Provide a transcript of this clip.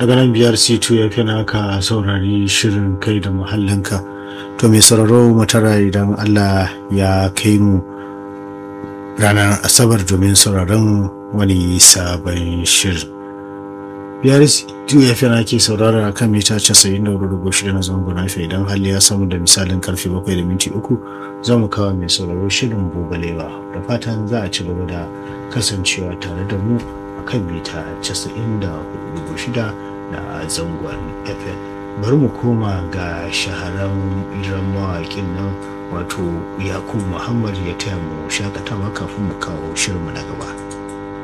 daga nan biyar c2 ya fi naka saurari shirin kai da muhallinka to mai sauraro matara idan allah ya kai mu ranar asabar domin sauraron wani sabon shirin biyar c2 ya fi nake saurara kan mita 94.6 na zangon hafe idan hali ya samu da misalin karfe 7 da minti uku za mu kawo mai sauraro shirin bubalewa da fatan za a ci gaba da kasancewa tare da mu a kan mita 94.6 da zangon fm bari mu koma ga shaharan iran mawaƙin nan wato yakubu muhammad ya taya mu shakatawa kafin mu kawo shirinmu na gaba